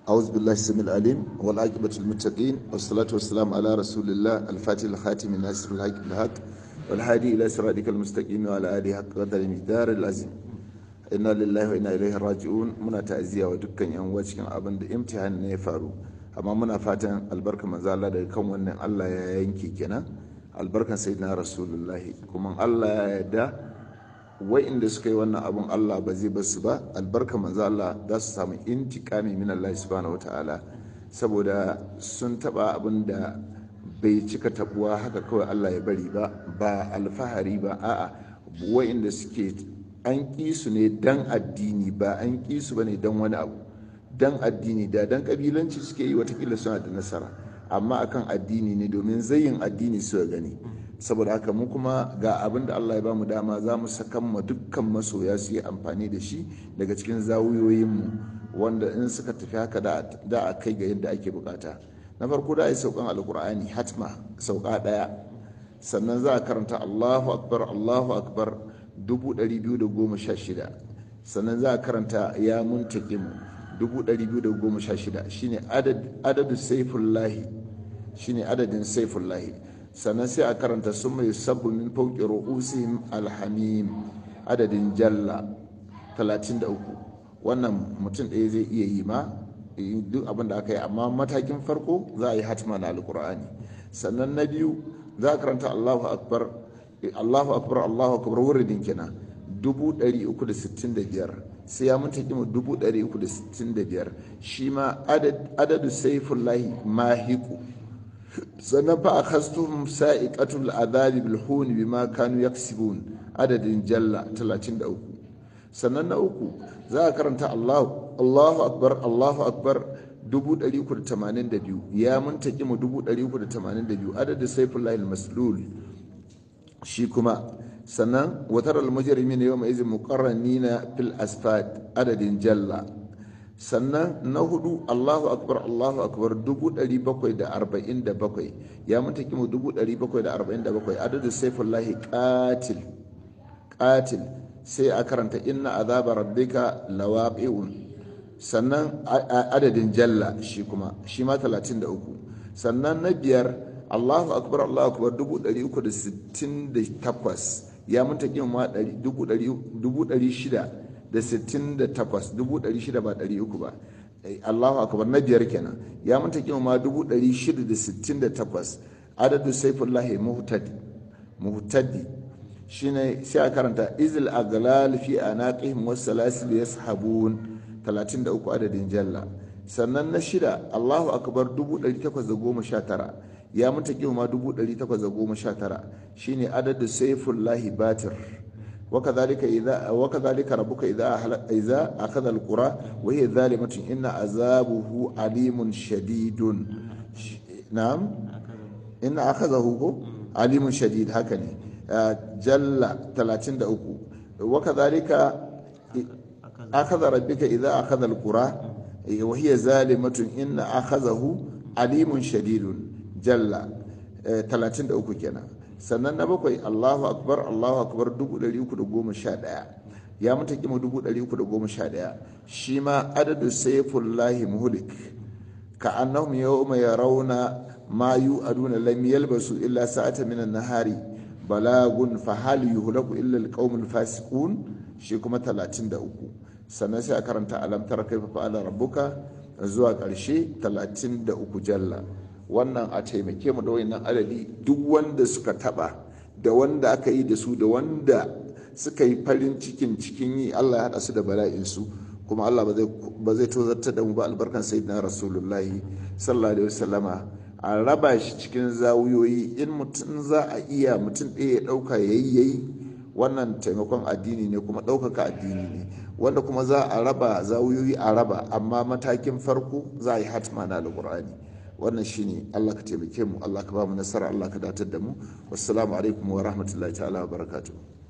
أعوذ بالله السميع العليم والعاقبة للمتقين والصلاة والسلام على رسول الله الفاتح الخاتم الناصر الحق بالحق والهادي إلى صراطك المستقيم وعلى آله حق قدر المقدار العظيم inna lillahi wa inna ilaihi raji'un muna ta'aziyya wa dukkan yan uwa cikin abin da imtihan ne ya faru amma muna fatan albarka manzo Allah daga kan wannan Allah ya yanke kenan albarkan sayyidina rasulullahi kuma Allah ya yarda wa'inda suka yi wannan abun Allah ba zai basu ba albarka manzo Allah za su samu intiqami min Allah subhanahu wataala saboda sun taba abin da bai cika tabuwa haka kawai Allah ya bari ba ba alfahari ba a'a wa'inda suke an ƙi su ne dan addini ba an ƙi su ba ne dan wani abu dan addini da dan ƙabilanci suke yi watakila suna da nasara amma akan addini ne domin zayin addini su gani saboda haka mu kuma ga abin da Allah ya ba mu dama za mu sakan ma dukkan masoya su yi amfani da shi daga cikin zawuyoyinmu wanda in suka tafi haka da a kai ga yadda ake bukata na farko da a yi saukan alkur'ani hatma sauka ɗaya sannan za a karanta allahu akbar allahu akbar 216 sannan za a karanta ya muntakimu 216 shine adadin saifullahi shine adadin saifullahi sannan sai a karanta sun mai sabu min fauki ru'usihim alhamim adadin jalla 33 wannan mutum ɗaya zai iya yi ma duk abin da aka yi amma matakin farko za a yi hatima na alkur'ani sannan na biyu za a karanta allahu akbar allahu akbar allahu akbar wuridin kenan 365 sai ya munta kima 365 shi ma adadu saifullahi mahiku sannan fa akhastum sa'iqatul adhabi bil hun bima kanu yaksibun adadin jalla 33 sannan na uku za a karanta Allahu Allahu akbar Allahu akbar 382 ya munta kima 382 adadin saifullahi al-maslul shi kuma sannan watar almujrimin yawma izin muqarranina fil asfad adadin jalla sannan na hudu Allahu akbar Allahu akbar 747 ya mutaki mu 747 adadin saifullahi qatil qatil sai a karanta inna azaba rabbika lawaqi'un sannan adadin jalla shi kuma shi ma 33 sannan na biyar Allahu akbar Allahu akbar 368 ya mun taƙi ma 668 ba 300 ba Allahu akbar na biyar kenan ya mun taƙi ma 668 adadu saifullahi muhtadi muhtadi shine sai a karanta izil aglal fi anaqihim was salasil yashabun 33 adadin jalla sannan na shida Allahu akbar 1819 ya mutu ma 1819 shine adadin saifullahi batir وكذلك إذا وكذلك ربك إذا إذا أخذ القرى وهي ظالمة إن عذابه عليم شديد نعم إن أخذه عليم شديد هكذا جل 33 وكذلك أخذ ربك إذا أخذ القرى وهي ظالمة إن أخذه عليم شديد jalla 33 kenan sannan na bakwai allahu akbar allahu akbar 311 ya mutu kima 311 shi ma adadu saifullahi muhlik ka annahum yawma yarawna ma yu'aduna lam yalbasu illa sa'ata min an-nahari balagun fa hal yuhlaku illa al-qaumul fasiqun shi kuma 33 sannan sai a karanta alam tara kaifa fa'ala rabbuka zuwa ƙarshe 33 jalla wannan a taimake mu da wayannan adadi duk wanda suka taba da wanda aka yi da su da wanda suka yi farin cikin cikin yi Allah ya hada su da bala'in su kuma Allah ba zai tozarta da mu ba albarkan sayyidina rasulullahi sallallahu alaihi wasallama a raba shi cikin zawuyoyi in mutum za a iya mutum ɗaya ya ɗauka yayi yayi wannan taimakon addini ne kuma ɗaukaka addini ne wanda kuma za a raba zawuyoyi a raba amma matakin farko za a yi hatma na alƙur'ani wannan shine Allah ka taimake mu Allah ka ba mu nasara Allah ka datar da mu wassalamu alaikum wa rahmatullahi ta'ala wa barakatuh